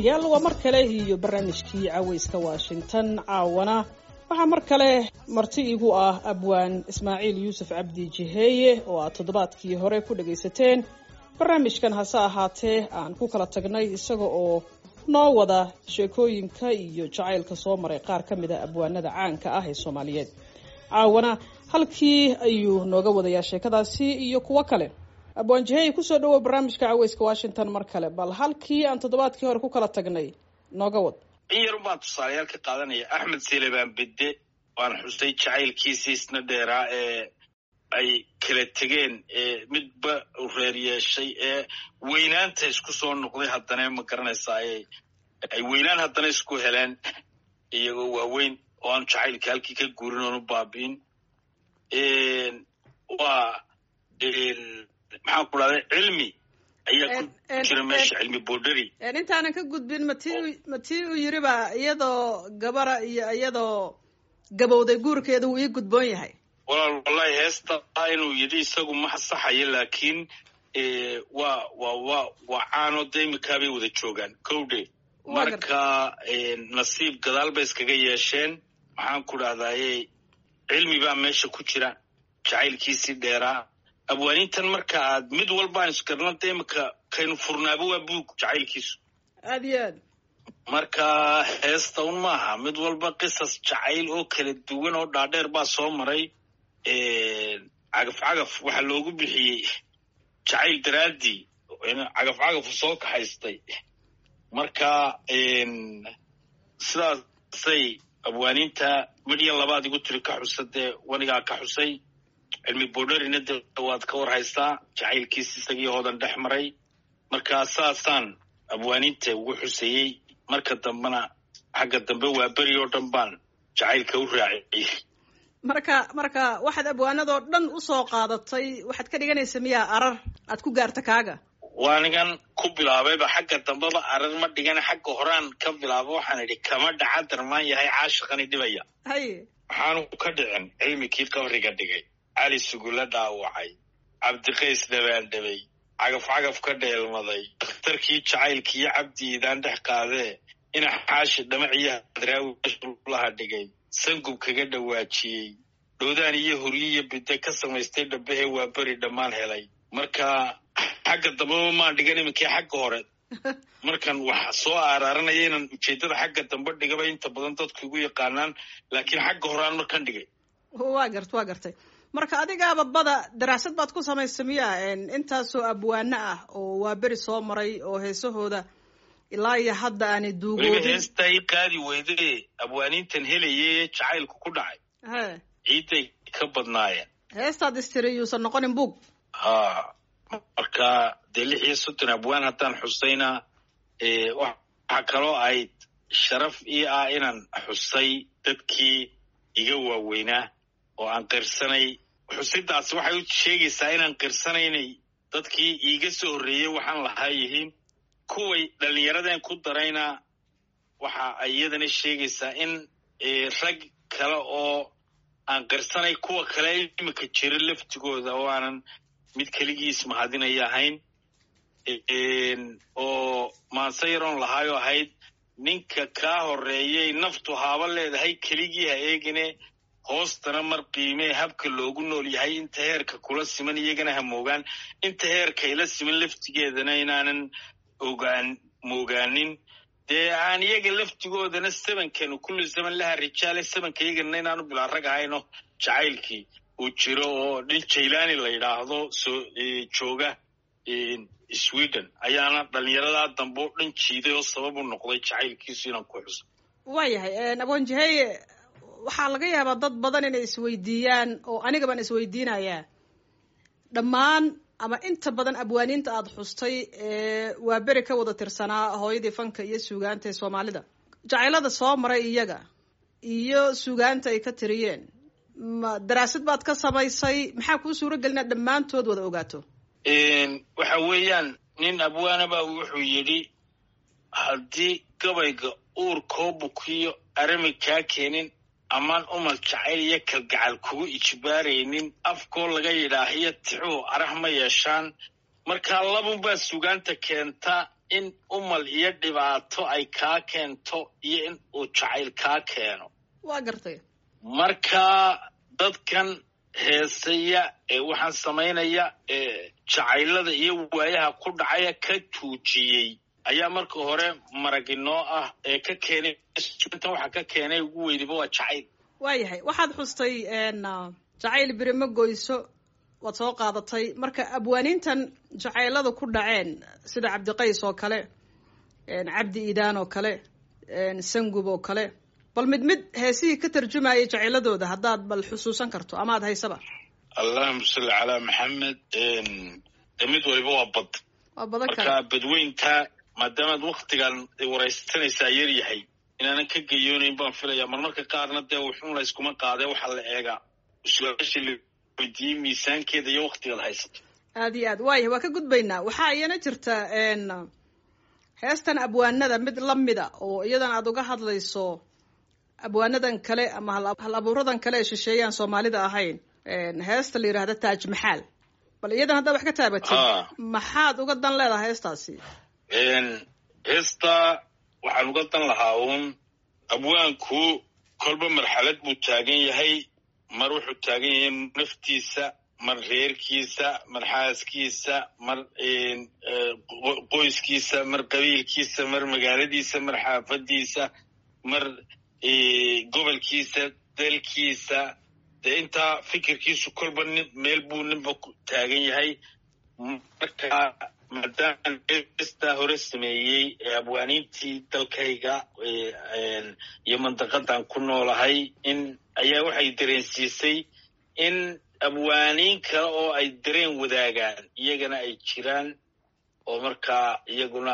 dhegaystayaal waa mar kale iyo barnaamijkii cawayska washington caawana waxaa mar kale marti igu ah abwaan ismaaciil yuusuf cabdi jiheeye oo aad toddobaadkii hore ku dhagaysateen barnaamijkan hase ahaatee aan ku kala tagnay isaga oo noo wada sheekooyinka iyo jacaylka soo maray qaar ka mid a abwaanada caanka ah ee soomaaliyeed caawana halkii ayuu nooga wadayaa sheekadaasi iyo kuwo kale abwaan jiheeye kusoo dhawow barnaamijka caweyska washington mar kale bal halkii aan toddobaadkii hore ku kala tagnay nooga wad in yar baa tusaalayaal ka qaadanaya axmed silebaan bedde waan xusay jacaylkiisii isna dheeraa ee ay kala tegeen ee midba reer yeeshay ee weynaanta isku soo noqday haddana ma garanaysaa ay weynaan haddana isku heleen iyagoo waaweyn oo aan jacaylka halkii ka guurin oon u baabi'in waa maxaan ku dhahday cilmi ayaa ku jira meesha cilmi borderi intaanan ka gudbin mati matii uu yiri ba iyadoo gabara iyo iyadoo gabowday guurkeeda wuu ii gudboon yahay walaal wallahi heesta inuu yidhi isagu ma saxayo laakiin waa wa wa waa caanoo de imikaabay wada joogaan kowdhe marka nasiib gadaal bay iskaga yeesheen maxaan ku dhahdaye cilmi baa meesha ku jira jacaylkiisii dheeraa abwaanintan marka aad mid walbaan isgarna de imika kaynu furnaaba waa buug jacaylkiisu aad iyo aad marka heesta un maaha mid walba qisas jacayl oo kala duwan oo dhaadheer baa soo maray cagaf cagaf waxaa loogu bixiyey jacayl daraaddii cagaf cagafu soo kaxaystay marka sidaasay abwaaninta midyan labaad igu tiri ka xusa dee wanigaa ka xusay cilmi borderina de waad ka war haystaa jacaylkiis isagii hoodan dhex maray marka saasaan abwaaninta ugu xusayey marka dambena xagga dambe waa beri oo dhan baan jacaylka u raaciyey marka marka waxaad abwaanadoo dhan usoo qaadatay waxaad ka dhiganaysa miyaa arar aad ku gaarta kaaga waanigan ku bilaabayba xagga dambeba arar ma dhigana xagga horaan ka bilaaba waxaan idhi kama dhaca darmaan yahay caashiqani dhibaya haye waxaanu ka dhicin cilmikii qabriga dhigay cali sugula dhaawacay cabdiqays dhabaandhabay cagaf cagaf ka dheelmaday dakhtarkii jacaylkiiyo cabdiidaan dhex qaadee ina xaashi dhamaciyo hadraawilaaha dhigay sangub kaga dhawaajiyey dhowdaan iyo huryo iyo bidde ka samaystay dhabahe waa beri dhammaan helay marka xagga dambeba maan dhigan iminkii xagga hore markan wax soo aaraaranaya inaan ujeeddada xagga dambe dhigaba inta badan dadku igu yaqaanaan laakiin xagga hore aan markan dhigay waa gart waa gartay marka adigaaba bada daraasad baad ku samaysa miya intaasoo abwaano ah oo waa beri soo maray oo heesahooda ilaa iyo hadda aanay weliba duugoodin heestaa i qaadi weyde abwaanintan helaye jacaylku ku dhacay he ciidday ka badnaayeen heestaad istiri yuusan noqonin buug ha marka dee lix iyo soddon abwaan haddaan xusayna waxaa kaloo ahayd sharaf ii ah inaan xusay dadkii iga waaweynaa oo aan qirsanay xusidaasi waxay u sheegaysaa inaan qirsanaynay dadkii iiga soo horreeyey waxaan lahaa yihiin kuway dhallinyaradeen ku darayna waxa ay iyadana sheegaysaa in rag kale oo aan qirsanay kuwa kale imika jira laftigooda oo aanan mid keligiis mahadinaya ahayn oo maanse yaroon lahaayoo ahayd ninka kaa horreeyay naftu haaba leedahay keligii ha eegine hoostana mar qiimee habka loogu nool yahay inta heerka kula siman iyagana ha moogaan inta heerkayla siman laftigeedana inaanan ogaan moogaanin dee aan iyaga laftigoodana sabankanu kullu zaman laha rijaale sabanka iyagana inaanu bilaa rag ahayno jacaylkii uu jiro oo nin jaylaani la yidhaahdo soo jooga sweden ayaana dhallinyaradaa dambe oo dhan jiiday oo sabab u noqday jacaylkiisu inaan ku xuso waayahay abonjaheye waxaa laga yaabaa dad badan inay isweydiiyaan oo aniga baan isweydiinayaa dhammaan ama inta badan abwaaniinta aada xustay ee waa beri ka wada tirsanaa hooyadii fanka iyo suugaanta ee soomaalida jacaylada soo maray iyaga iyo suugaanta ay ka tiriyeen ma daraasad baad ka samaysay maxaa kuu suuro gelina dhammaantood wada ogaato waxa weeyaan nin abwaanaba wuxuu yidhi haddii gabayga uurkoo bukiyo arami kaa keenin amaan umal jacayl iyo kalgacal kugu ijbaaraynin afkoo laga yidhaahiyo tixuhu arah ma yeeshaan markaa labunbaa sugaanta keenta in umal iyo dhibaato ay kaa keento iyo in uu jacayl kaa keeno waa gartay marka dadkan heesaya ee waxaan samaynaya ee jacaylada iyo waayaha ku dhacaya ka tuujiyey ayaa marka hore maraginoo ah ee ka keenay intan waxa ka keenay ugu weyniba waa jacayl waayahay waxaad xustay jacayl birimo goyso waad soo qaadatay marka abwaaniintan jacaylada ku dhaceen sida cabdiqays oo kale cabdi idaan oo kale sangub oo kale bal mid mid heesihii ka tarjumayay jacayladooda haddaad bal xusuusan karto amaad haysaba allahuma salli calaa maxamed mid waliba waa bad waa badan kale marka badweynta maadaamaad waktigan waraysanaysaa yar yahay inaanan ka geyoonayn baan filaya marmarka qaarna dee wuxuun layskuma qaadee waxaa la eegaa su-aasha la weydiiyey miisaankeeda iyo waktigaad haysato aad iyo aad waaya waa ka gudbaynaa waxaa iyana jirta heestan abwaanada mid lamida oo iyadan aad uga hadlayso abwaanadan kale ama hal abuuradan kale ee shisheeyaan soomaalida ahayn heesta la yidhaahda taaj maxaal bal iyadan haddaad wax ka taabatid maxaad uga dan leedahay heestaasi heesta waxaan uga dan lahaa uun abwaanku kolba marxalad buu taagan yahay mar wuxuu taagan yahay naftiisa mar reerkiisa mar xaaskiisa mar qoyskiisa mar qabiilkiisa mar magaaladiisa mar xaafadiisa mar gobolkiisa dalkiisa dee intaa fikirkiisu kolba nin meel buu ninba taagan yahay marka maadaama heestaa hore sameeyey ee abwaaniintii dalkayga iyo mandaqadan ku noolahay in ayaa waxay dareensiisay in abwaaniin kale oo ay dareen wadaagaan iyagana ay jiraan oo markaa iyaguna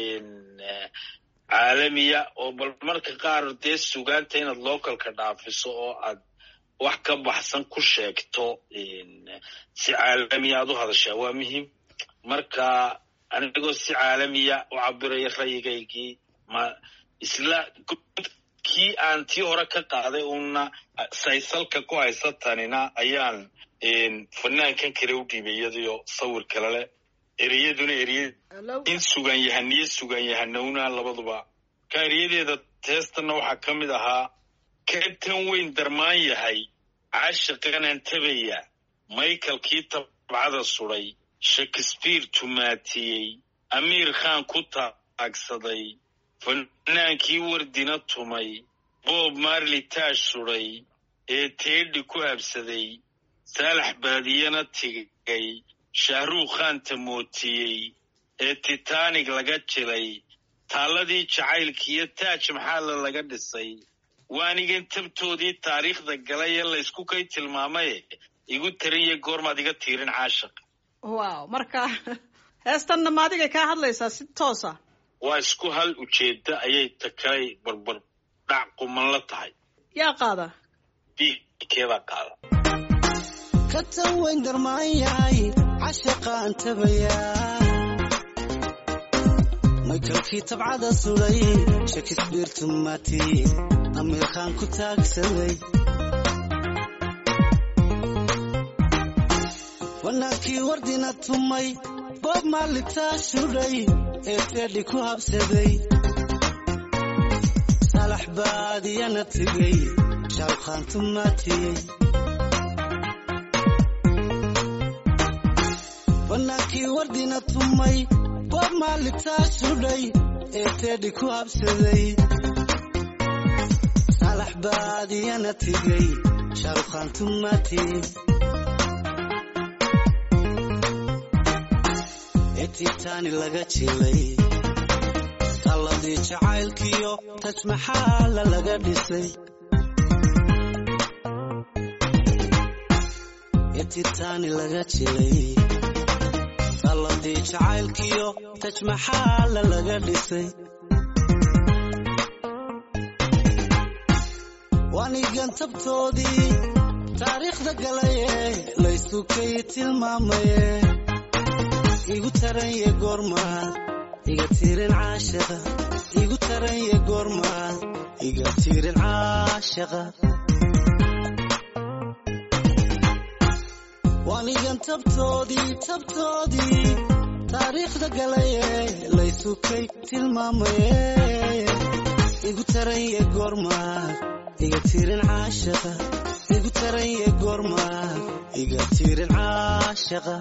caalamiya oo bal marka qaar dee sugaanta inaad localka dhaafiso oo aad wax ka baxsan ku sheegto si caalamiya aad u hadashaa waa muhiim marka anigoo si caalamiya u cabiraya rayigaygii ma isla kii aan tii hore ka qaaday uuna saysalka ku haysatanina ayaan fanaankan kale u dhiibay iyadiyo sawir kale leh ereyaduna ereye in sugan yahaniyo sugan yahanowna labaduba ka ereyadeeda teestanna waxaa ka mid ahaa kabtan weyn darmaan yahay caashiqanaan tabaya michaelkii tabcada suday shakespeare tumaatiyey amiir khan ku taagsaday fanaankii wardina tumay bob marley taash suday ee teedhi ku habsaday saalax baadiyana tigay shahruukh khan tamootiyey ee titanig laga jilay taalladii jacaylkiiyo taaj maxaalla laga dhisay waanigan tabtoodii taariikhda galay ee laysku kay tilmaamaye igu tarinya goormaad iga tiirin caashaq wow marka heestanna ma adigay kaa hadlaysaa si toosa waa isku hal ujeedda ayay takalay barbar dhac quman la tahay yaa qaada keebaa qaada ka tan weyn darmaan yahay cashaqaan tabayaa maykalkii tabcada suday shakisbiir tumaati amiir khaan ku taagsaday fanaankii wardina tumay boob maalitaa shudhay ee teedhi ku habsaday saalax baadiyana tigay shaalkhaan tumaatiyey fanaankii wardina tumay boob maalitaa shudhay ee teedhi ku habsaday saalax baadiyana tigay shaalkhaan tumaatiyey ee titaani laga jilay talladii jacaylkiyo tajmaxaala laga dhisay ee titaani laga jilay talladii jacaylkiyo tajmaxaala laga dhisay waanigan tabtoodii taariikhda galaye laysukay tilmaamaye igu taranye goormaad iga tiirin caashaqa igu taranye goormaad iga tiirin caashaqa waanigan tabtoodii tabtoodii taariikhda galaye laysukay tilmaamaye igu taranye goormaad iga tirin caashaqa igu taranye goormaad iga tirin caashaqa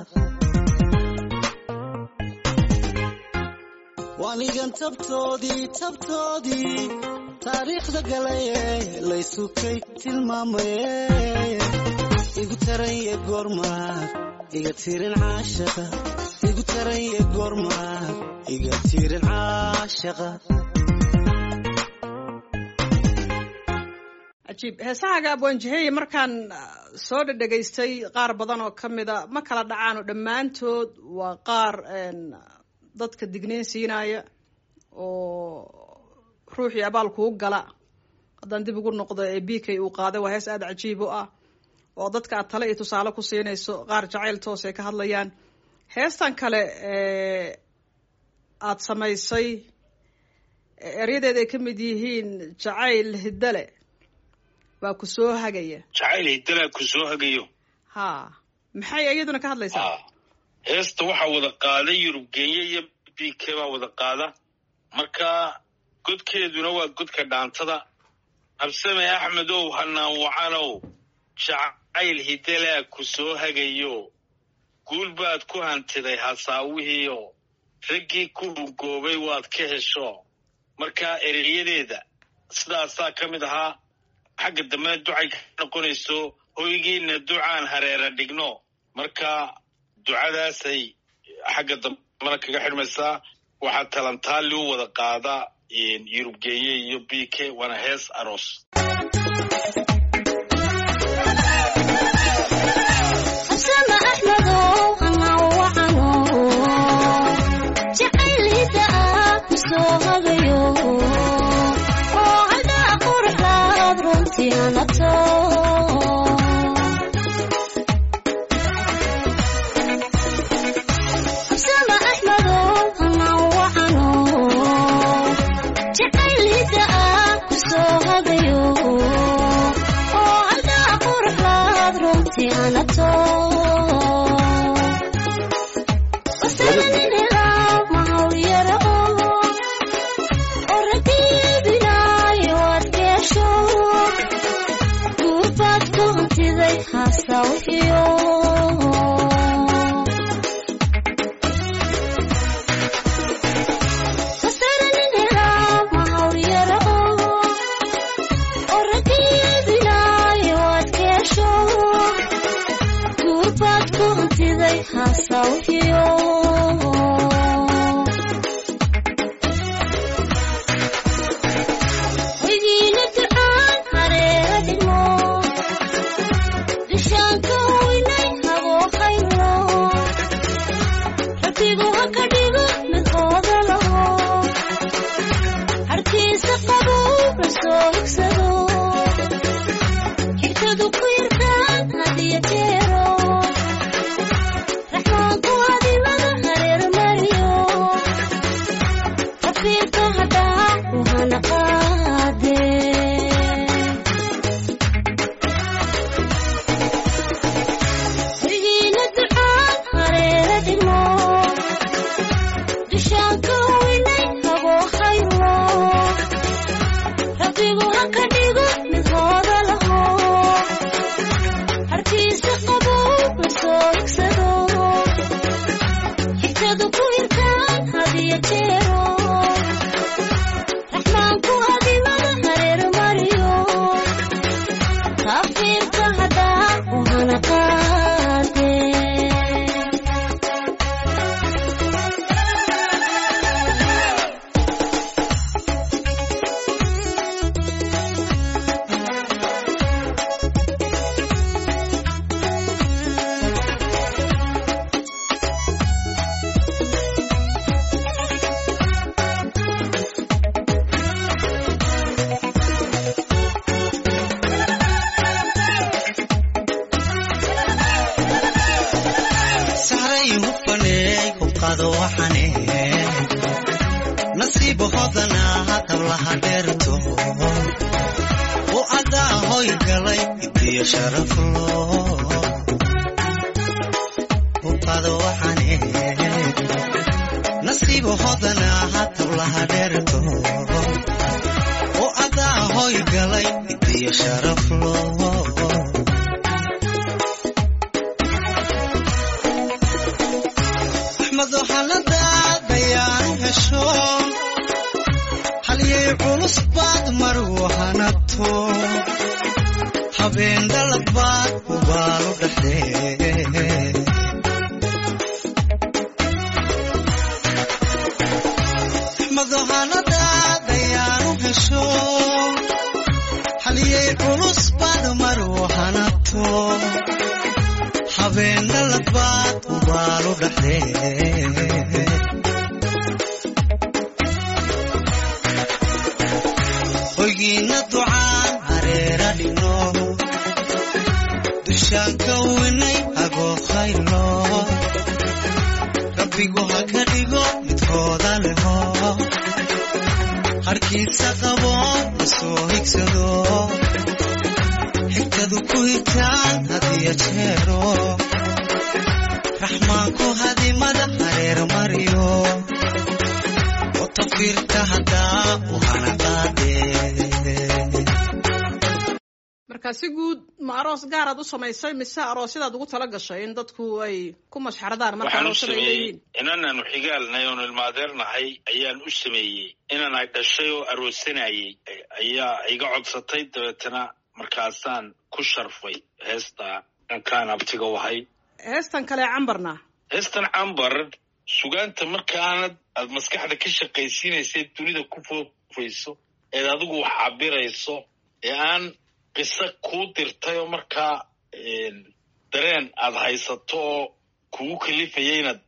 waanigan tabtoodii tabtoodii taariikhda galaye laysukay tilmaamaye igu taranye goormaad iga tirin caashaqa igu taranye goormaad iga tirin caashaqa cajiib heesahaaga abwaanjaheye markaan soo dhadhegaystay qaar badan oo ka mida ma kala dhacaano dhammaantood waa qaar dadka digniin siinaya oo ruuxii abaal kuu gala haddaan dib ugu noqdo ee b k uu qaaday waa hees aada cajiib u ah oo dadka aad tale iyo tusaale ku siinayso qaar jacayl toos ay ka hadlayaan heestan kale aada samaysay eryadeeda ay ka mid yihiin jacayl hiddale waa ku soo hagaya jacayl hiddalaa ku soo hagayo ha maxay iyaduna ka hadlaysaa heesta waxaa wada qaada yurub kenya iyo b k baa wada qaada marka godkeeduna waa godka dhaantada habsame axmedow hanaan wacanow jacayl hiddalaa ku soo hagayo guul baad ku hantiday hasaawihiio raggii ku hungoobay waad ka hesho marka ereyadeeda sidaasaa ka mid ahaa xagga dambena ducay ka noqonayso hoygiina ducaan hareera dhigno marka ducadaasay xagga dambena kaga xidhmaysaa waxaa talantaali u wada qaada yurub geenye iyo b k waana hees aroos sharaflo uqado waxane nasiibo hodana hatawlaha dheerto oo adaa hoy galay idiyo sharaflo axmedo haladaadayaan hesho halyay culus baad margu hanato habeen dhalad baad ubaalu dhexdee madohanadaadayaanu hesho haliyay culus baad maru hanato habeen dhalad baad ubaalu dhexdee hoygiina ducaan hareera dhigno dushaan ka winay agoo khaylo rabbigu ha ka dhigo midkooda leho harkiisa qabo la soo higsado xigtadu ku higtaan hadiyo jeero raxmaanku hadimada hareer mariyo oo tafiirka haddaa u hana qaadee marka si guud ma aroos gaaraad u samaysay mise aroosyadaad ugu tala gashay in dadku ay ku mashxaradaan marka waxaan u aroosada ay sameeyey leeyihiin inanaanu xigaalnay oonu ilmaadeernahay ayaan u sameeyey inan ay dhashay oo aroosanayey ayaa iga codsatay dabeetana markaasaan ku sharfay heesta dhankaan abtiga wahay heestan kale cambarna heestan cambar sugaanta markaanad aad maskaxda ka shaqaysiinaysa dunida ku foofayso eed adigu wax cabirayso ee aan qiso kuu dirtay oo markaa dareen aad haysato oo kugu kalifaya inaad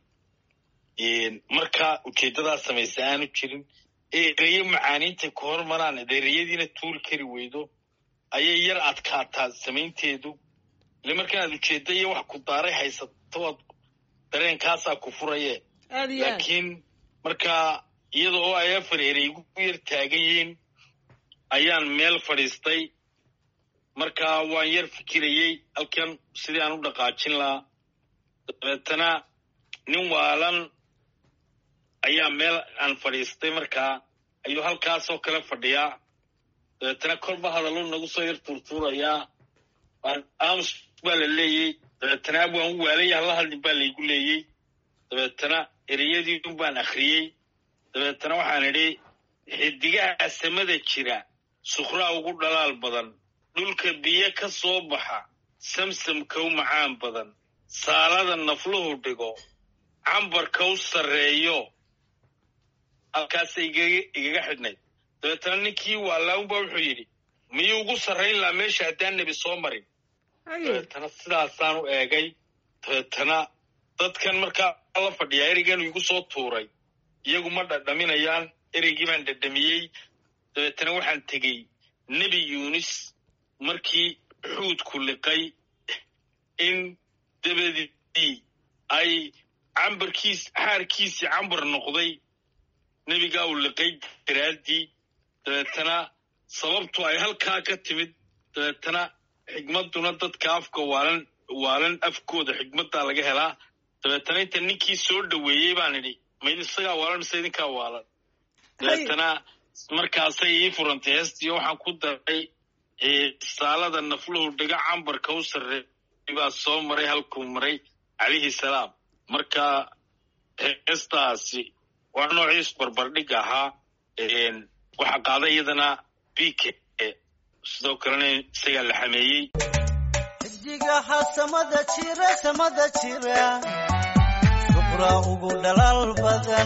markaa ujeeddadaa samaysa aanu jirin ee ereyo macaaniintay ku hormaraan ed ereyadiina tuuri kari weydo ayay yar adkaataa samaynteedu ile markanaad ujeedda iyo wax ku daaray haysato aad dareenkaasaa ku furaye aad iyo aad laakiin markaa iyada oo ay afar erey igu yar taagan yihiin ayaan meel fadhiistay markaa waan yar fikirayey halkan sidii aan u dhaqaajin lahaa dabeetana nin waalan ayaa meel aan fadhiistay markaa ayuu halkaasoo kale fadhiyaa dabeetana kolba hadallu nagu soo yar tuurtuurayaa aamus baa la leeyey dabeetana waan u waalaya hala hadlin baa laygu leeyey dabeetana ereyadiin baan akhriyey dabeetana waxaan idhi xidigaha samada jira sukhraa ugu dhalaal badan dhulka biyo ka soo baxa samsamka u macaan badan saalada nafluhu dhigo cambarka u sarreeyo halkaasay igaga xidhnayd dabeetana ninkii waalaunba wuxuu yidhi miyuu ugu sarrayn lahaa meesha haddaan nebi soo marin Haye. dabeetana sidaasaan u eegay dabeetana dadkan markaa la fadhiyaa ereygan igu soo tuuray iyagu ma dhadhaminayaan ereygii baan dhadhamiyey dabeetana waxaan tegey nebi yuunis markii xuudku liqay in dabadii ay cambarkiis xaarkiisii cambar noqday nebigaa uu liqay daraaddii dabeetana sababtu ay halkaa ka timid dabeetana xigmadduna dadka afka waalan waalan afkooda xigmaddaa laga helaa dabeetana inta ninkii soo dhoweeyey baan idhi mayd isagaa waalan mise idinkaa waalan dabeetana markaasay ii furantay heestiyo waxaan ku daray saalada nafluhu dhiga cambarka u sarreey baa soo maray halkuu maray calayhi salaam marka heestaasi waa noociis barbardhig ahaa waxaa qaaday iyadana bike sidoo kalena isagaa la xameeyey xidigaha samada jira samada jira suqraa ugu dhalaal badan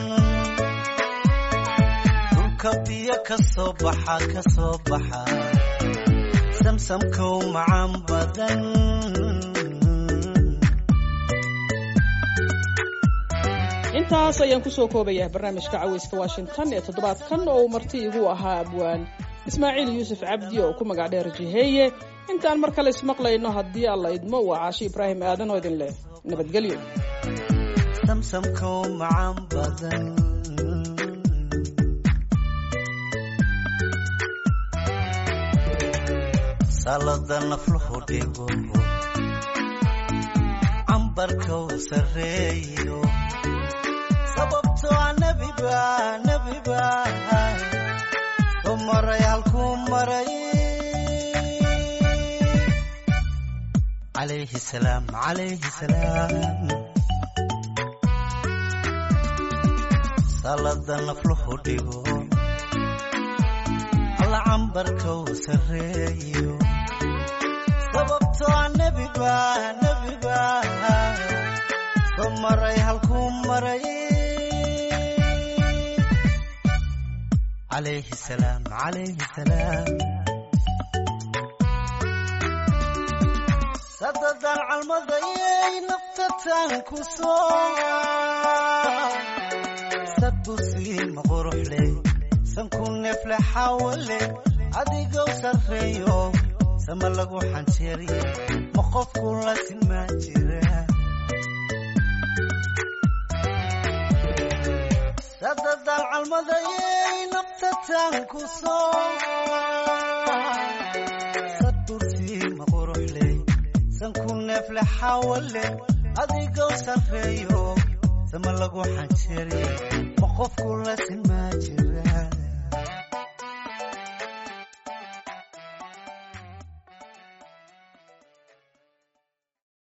dhulka biyo ka soo baxa ka soo baxa samsamkow macaan badan intaas ayaan kusoo koobayaa barnaamijka caweyska washington ee toddobaadkan oo uu marti igu ahaa abwaan ismaaciil yuusuf cabdi oo ku magac dheer jiheeye intaan mar kale ismaqlayno haddii alla idmo waa caashi ibraahim aadan oo idin leh nabadgelyo samsamkow macaan badan salada nafluhu dhigo cambarkow sarreeyo sababtoo ah nebiba nebiba soo maray halkuu maray calayhi salaam calayhi salaam salada nafluhu dhigo alla cambarka uu sarreeyo sababtoo ah nebiba nebiba soo maray halkuu maray calayhi salaam calayhi salaam sadadan calmadayay naftataan ku soo sadusiima quruxle sanku neefle xawale adigow sarreeyo sama lagu xanjeeriye ma qofku la simaa jira sadadan calmadayay naftataan ku soo sadusiima quruxle sanku neefle xawale adigow sarreeyo sama lagu xanjeeriye ma qofku la simaa jira